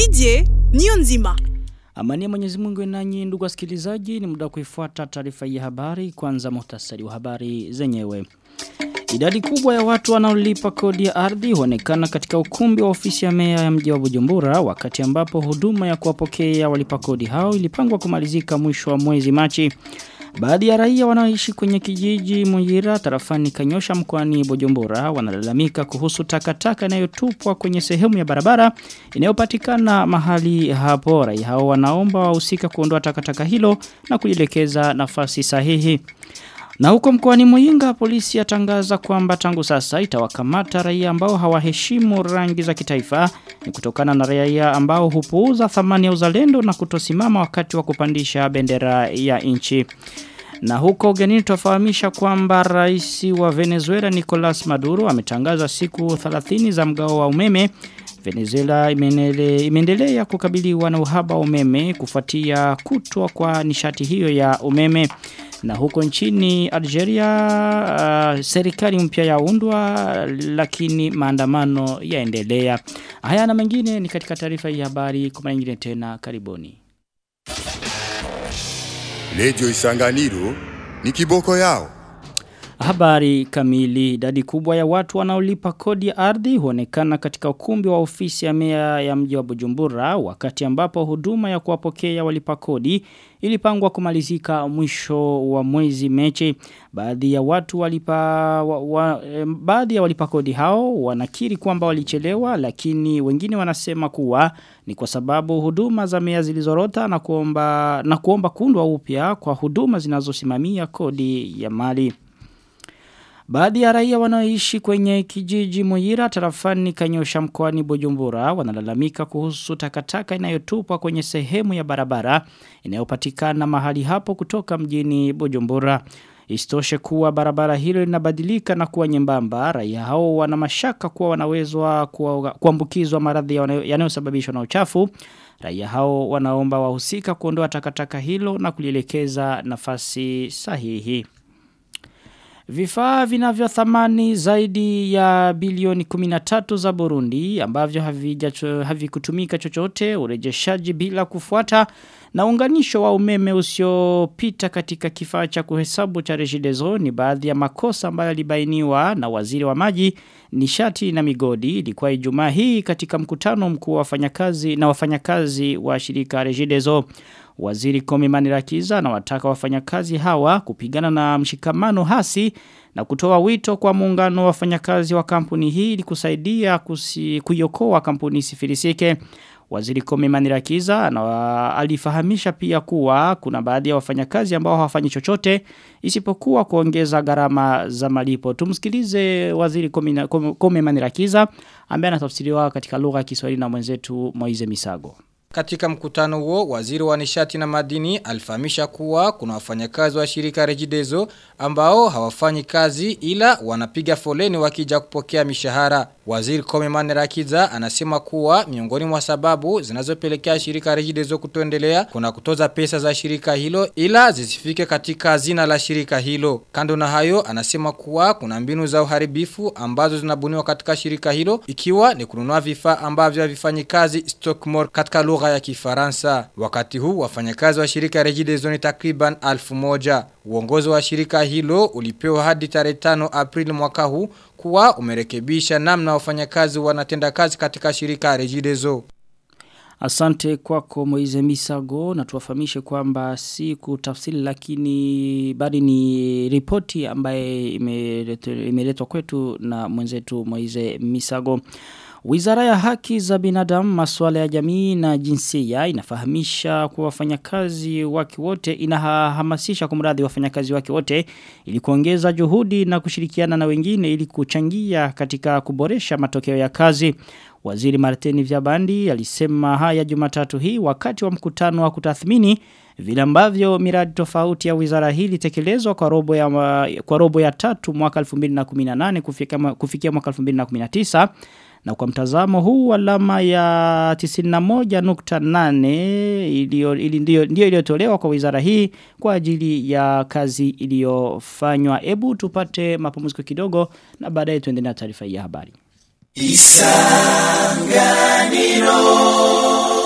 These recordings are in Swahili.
Didier Niyonzima. Amani ya Mwenyezi Mungu nanyi ndugu wasikilizaji ni muda kuifuata taarifa ya habari kwanza muhtasari wa habari zenyewe. Idadi kubwa ya watu wanaolipa kodi ya ardhi huonekana katika ukumbi wa ofisi ya meya ya mji wa Bujumbura wakati ambapo huduma ya kuwapokea walipa kodi hao ilipangwa kumalizika mwisho wa mwezi Machi. Baadhi ya raia wanaoishi kwenye kijiji Muyira tarafani Kanyosha mkoani Bujumbura wanalalamika kuhusu takataka inayotupwa kwenye sehemu ya barabara inayopatikana mahali hapo. Raia hao wanaomba wahusika kuondoa takataka hilo na kulielekeza nafasi sahihi. Na huko mkoani Muyinga polisi yatangaza kwamba tangu sasa itawakamata raia ambao hawaheshimu rangi za kitaifa ni kutokana na raia ambao hupuuza thamani ya uzalendo na kutosimama wakati wa kupandisha bendera ya nchi. Na huko ugenini tufahamisha kwamba rais wa Venezuela Nicolas Maduro ametangaza siku 30 za mgao wa umeme Venezuela imeendelea kukabiliwa na uhaba wa umeme kufuatia kutwa kwa nishati hiyo ya umeme. Na huko nchini Algeria uh, serikali mpya yaundwa lakini maandamano yaendelea. Haya na mengine ni katika taarifa ya habari kwa nyingine tena karibuni. Radio Isanganiro ni kiboko yao. Habari kamili idadi kubwa ya watu wanaolipa kodi ya ardhi huonekana katika ukumbi wa ofisi ya meya ya mji wa Bujumbura wakati ambapo huduma ya kuwapokea walipa kodi ilipangwa kumalizika mwisho wa mwezi mechi baadhi ya watu walipa wa, wa, eh, baadhi ya walipa kodi hao wanakiri kwamba walichelewa lakini wengine wanasema kuwa ni kwa sababu huduma za meya zilizorota na kuomba na kuomba kuundwa upya kwa huduma zinazosimamia kodi ya mali Baadhi ya raia wanaoishi kwenye kijiji Muyira tarafani Kanyosha mkoani Bujumbura wanalalamika kuhusu takataka inayotupwa kwenye sehemu ya barabara inayopatikana mahali hapo kutoka mjini Bujumbura. Istoshe kuwa barabara hilo linabadilika na kuwa nyembamba. Raia hao wana mashaka kuwa wanawezwa kuambukizwa maradhi yanayosababishwa na uchafu. Raia hao wanaomba wahusika kuondoa takataka hilo na kulielekeza nafasi sahihi. Vifaa vinavyo thamani zaidi ya bilioni 13 za Burundi ambavyo havikutumika chochote urejeshaji bila kufuata na unganisho wa umeme usiopita katika kifaa cha kuhesabu cha Regideso ni baadhi ya makosa ambayo yalibainiwa na waziri wa maji nishati na migodi ilikuwa Ijumaa hii katika mkutano mkuu wa wafanyakazi na wafanyakazi wa shirika Regideso Waziri Komi Manirakiza na wataka wafanyakazi hawa kupigana na mshikamano hasi na kutoa wito kwa muungano wa wafanyakazi wa kampuni hii ili kusaidia kuiokoa kampuni sifilisike. Waziri Komi Manirakiza na alifahamisha pia kuwa kuna baadhi ya wafanyakazi ambao hawafanyi chochote isipokuwa kuongeza gharama za malipo. Tumsikilize Waziri Komi, Komi Manirakiza ambaye anatafsiriwa katika lugha ya Kiswahili na mwenzetu Moize Misago. Katika mkutano huo, waziri wa nishati na madini alifahamisha kuwa kuna wafanyakazi wa shirika Regideso ambao hawafanyi kazi ila wanapiga foleni wakija kupokea mishahara. Waziri Kome Manerakiza anasema kuwa miongoni mwa sababu zinazopelekea shirika Regideso kutoendelea kuna kutoza pesa za shirika hilo ila zisifike katika zina la shirika hilo. Kando na hayo anasema kuwa kuna mbinu za uharibifu ambazo zinabuniwa katika shirika hilo ikiwa ni kununua vifaa ambavyo havifanyi kazi Stockmore katika lugha ya Kifaransa. Wakati huu wafanyakazi wa shirika Regideso ni takriban alfu moja. Uongozi wa shirika hilo ulipewa hadi tarehe 5 Aprili mwaka huu kuwa umerekebisha namna wafanyakazi wanatenda kazi katika shirika Regideso. Asante kwako Moize Misago na tuwafahamishe kwamba si kutafsiri lakini bali ni ripoti ambaye imeletwa kwetu na mwenzetu Moize Misago. Wizara ya haki za binadamu, masuala ya jamii na jinsia inafahamisha kwa wafanyakazi wake wote inahamasisha kumradhi wafanyakazi wake wote ili kuongeza juhudi na kushirikiana na wengine ili kuchangia katika kuboresha matokeo ya kazi. Waziri Martini Vyabandi alisema haya Jumatatu hii wakati wa mkutano wa kutathmini vile ambavyo miradi tofauti ya wizara hii ilitekelezwa kwa robo ya kwa robo ya tatu mwaka 2018 kufikia kufikia mwaka 2019 na kwa mtazamo huu alama ya 91.8 iliyo ili ndio ndio iliyotolewa kwa wizara hii kwa ajili ya kazi iliyofanywa. Ebu tupate mapumziko kidogo na baadaye tuendelee na taarifa hii ya habari. Isanganiro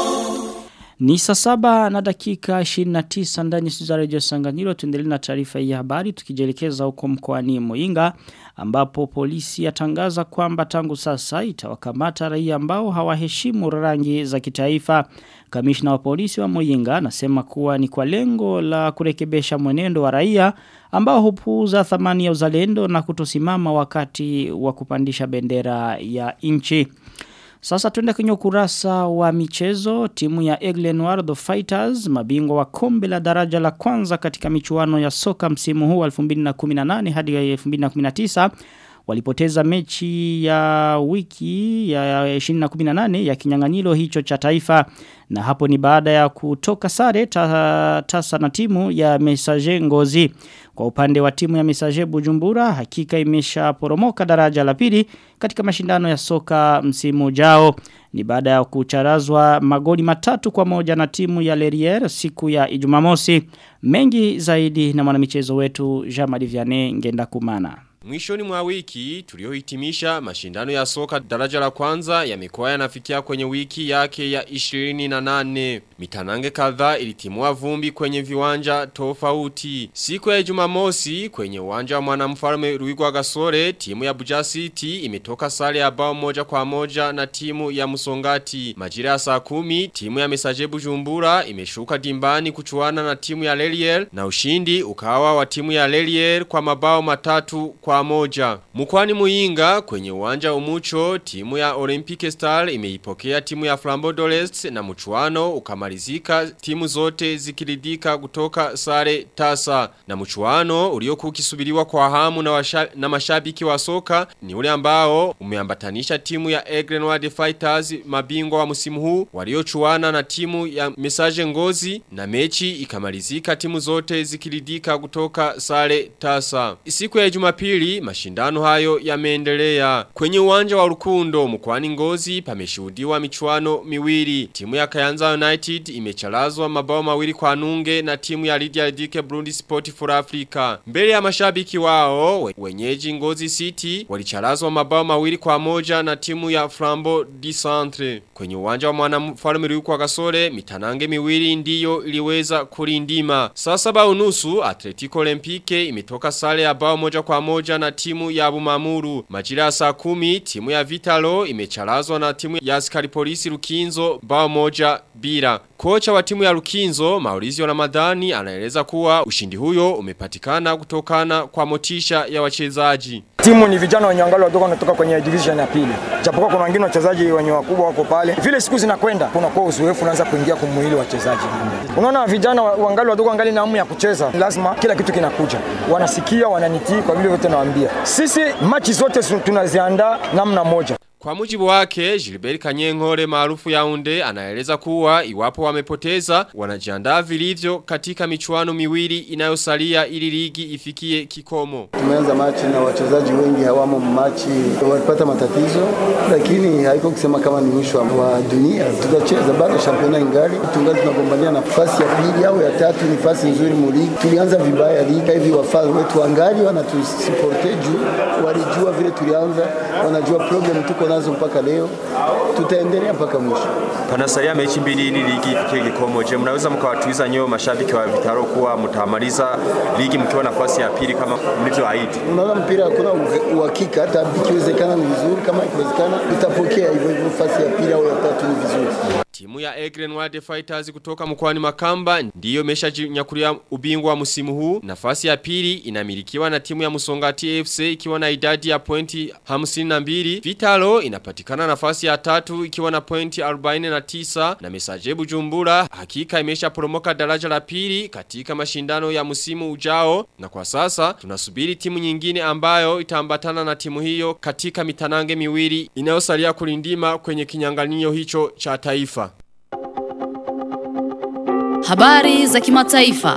Ni saa saba na dakika 29 ndani ya Radio Sanganyiro tuendelee na taarifa hii ya habari tukijelekeza huko mkoani Muinga ambapo polisi yatangaza kwamba tangu sasa itawakamata raia ambao hawaheshimu rangi za kitaifa. Kamishna wa polisi wa Muyinga anasema kuwa ni kwa lengo la kurekebesha mwenendo wa raia ambao hupuuza thamani ya uzalendo na kutosimama wakati wa kupandisha bendera ya nchi. Sasa tuende kwenye ukurasa wa michezo timu ya Egle Noir The Fighters mabingwa wa kombe la daraja la kwanza katika michuano ya soka msimu huu 2018 hadi 2019 walipoteza mechi ya wiki ya 2018 ya kinyang'anyiro hicho cha taifa na hapo ni baada ya kutoka sare ta, tasa na timu ya Messager Ngozi kwa upande wa timu ya Messager Bujumbura hakika imesha poromoka daraja la pili katika mashindano ya soka msimu ujao ni baada ya kucharazwa magoli matatu kwa moja na timu ya Lerier siku ya Ijumamosi mengi zaidi na mwanamichezo wetu Jean-Marie Vianney ngenda kumana Mwishoni mwa wiki tuliohitimisha mashindano ya soka daraja la kwanza ya mikoa yanafikia kwenye wiki yake ya 28. Mitanange kadhaa ilitimua vumbi kwenye viwanja tofauti. Siku ya Jumamosi kwenye uwanja wa mwanamfalme Ruigwa Gasore timu ya Buja City imetoka sare ya bao moja kwa moja na timu ya Musongati. Majira ya saa kumi timu ya Mesaje Bujumbura imeshuka dimbani kuchuana na timu ya Lelier na ushindi ukawa wa timu ya Lelier kwa mabao matatu kwa moja. Mkwani Muinga kwenye uwanja umucho timu ya Olympic Star imeipokea timu ya Flambeau d'Olest na mchuano ukamalizika timu zote zikiridika kutoka sare tasa. Na mchuano uliokuwa ukisubiriwa kwa hamu na, washa, na mashabiki wa soka ni ule ambao umeambatanisha timu ya Egrenward Fighters mabingwa wa msimu huu waliochuana na timu ya Message Ngozi na mechi ikamalizika timu zote zikiridika kutoka sare tasa. Siku ya Jumapili mashindano hayo yameendelea. Kwenye uwanja wa Rukundo mkoani Ngozi pameshuhudiwa michuano miwili. Timu ya Kayanza United imecharazwa mabao mawili kwa nunge na timu ya Lydia Dike Burundi Sport for Africa. Mbele ya mashabiki wao wenyeji Ngozi City walicharazwa mabao mawili kwa moja na timu ya Flambo di Centre. Kwenye uwanja wa mwanamfalme Ruyukwa Gasore mitanange miwili ndiyo iliweza kulindima. Saa saba unusu Atletico Olympique imetoka sare ya bao moja kwa moja na timu ya Bumamuru. Majira ya saa kumi timu ya Vitalo imecharazwa na timu ya askari polisi Rukinzo bao moja bila. Kocha wa timu ya Rukinzo Maurizio Ramadhani anaeleza kuwa ushindi huyo umepatikana kutokana kwa motisha ya wachezaji. Timu ni vijana wenye angalau wadogo wanatoka kwenye division ya pili. Japokuwa kuna wengine wachezaji wenye wakubwa wako pale. Vile siku zinakwenda kuna kwa uzoefu unaanza kuingia kumwili wachezaji. Unaona vijana wangali wadogo wangali na hamu ya kucheza. Lazima kila kitu kinakuja. Wanasikia, wananitii kwa vile vyote nawaambia. Sisi machi zote tunaziandaa namna moja. Kwa mujibu wake, Gilbert Kanyenkore maarufu Yaounde anaeleza kuwa iwapo wamepoteza wanajiandaa vilivyo katika michuano miwili inayosalia ili ligi ifikie kikomo. Tumeanza machi na wachezaji wengi hawamo machi, walipata matatizo, lakini haiko kusema kama ni mwisho wa dunia. Tutacheza bado, championa ingali, tungali tunagombania nafasi ya pili au ya tatu, nafasi nzuri mu ligi. Tulianza vibaya ligi hivi, wafadhili wetu angali wanatusuporte juu walijua vile tulianza, wanajua problem tuko nazo mpaka leo, tutaendelea mpaka mwisho. Panasalia mechi mbili ili ligi ifikie kikomo. Je, mnaweza mkawatuiza nyoyo mashabiki wa Vitaro kuwa mtamaliza ligi mkiwa nafasi ya pili kama mlivyoahidi? Unaona, mpira hakuna uhakika, hata ikiwezekana ni vizuri, kama ikiwezekana tutapokea hivyo hivyo, nafasi ya pili au ya tatu ni vizuri. Timu ya Egren Wild Fighters kutoka mkoani Makamba ndiyo imeshanyakulia ubingwa wa msimu huu. Nafasi ya pili inamilikiwa na timu ya Musongati FC ikiwa na idadi ya pointi 52. Vitalo inapatikana nafasi ya tatu ikiwa na pointi 49 na Mesaje Bujumbura hakika imesha poromoka daraja la pili katika mashindano ya msimu ujao na kwa sasa tunasubiri timu nyingine ambayo itaambatana na timu hiyo katika mitanange miwili inayosalia kulindima kwenye kinyanganio hicho cha taifa. Habari za kimataifa.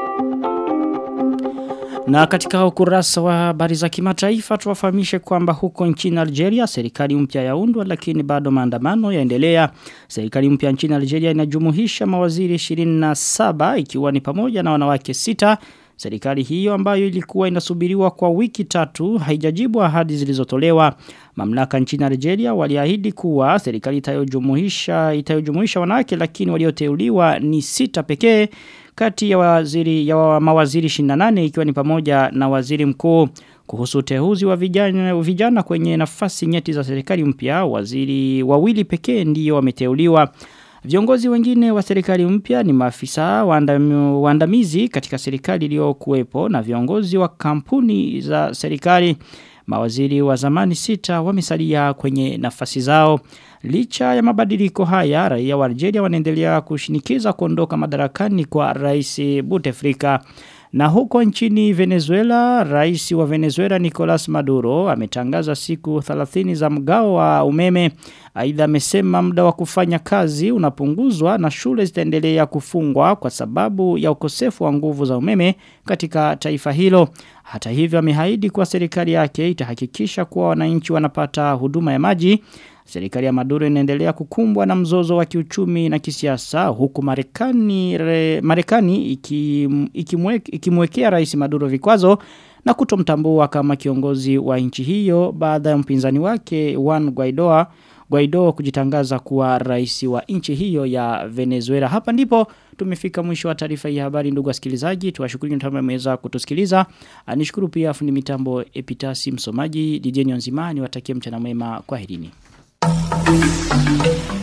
Na katika ukurasa wa habari za kimataifa tuwafahamishe kwamba huko nchini Algeria serikali mpya yaundwa lakini bado maandamano yaendelea. Serikali mpya nchini Algeria inajumuisha mawaziri 27 ikiwa ni pamoja na wanawake sita Serikali hiyo ambayo ilikuwa inasubiriwa kwa wiki tatu haijajibu ahadi zilizotolewa. Mamlaka nchini Algeria waliahidi kuwa serikali itayojumuisha itayojumuisha wanawake lakini walioteuliwa ni sita pekee kati ya waziri ya mawaziri 28 ikiwa ni pamoja na waziri mkuu kuhusu uteuzi wa vijana, vijana kwenye nafasi nyeti za serikali mpya waziri wawili pekee ndiyo wameteuliwa Viongozi wengine wa serikali mpya ni maafisa waandam, waandamizi katika serikali iliyokuwepo na viongozi wa kampuni za serikali. Mawaziri wa zamani sita wamesalia kwenye nafasi zao. Licha ya mabadiliko haya, raia wa Algeria wanaendelea kushinikiza kuondoka madarakani kwa rais Bouteflika. Na huko nchini Venezuela, rais wa Venezuela Nicolas Maduro ametangaza siku 30 za mgao wa umeme. Aidha amesema muda wa kufanya kazi unapunguzwa na shule zitaendelea kufungwa kwa sababu ya ukosefu wa nguvu za umeme katika taifa hilo. Hata hivyo amehaidi kuwa serikali yake itahakikisha kuwa wananchi wanapata huduma ya maji Serikali ya Maduro inaendelea kukumbwa na mzozo wa kiuchumi na kisiasa huku Marekani Marekani ikimwekea iki Rais Maduro vikwazo na kutomtambua kama kiongozi wa nchi hiyo baada ya mpinzani wake Juan Guaido Guaido kujitangaza kuwa rais wa nchi hiyo ya Venezuela. Hapa ndipo tumefika mwisho wa taarifa hii habari ndugu wasikilizaji. Tuwashukuru kama mmeweza kutusikiliza. Nishukuru pia fundi mitambo Epitasi msomaji DJ Nzimani watakie mchana mwema kwaherini. Thank you.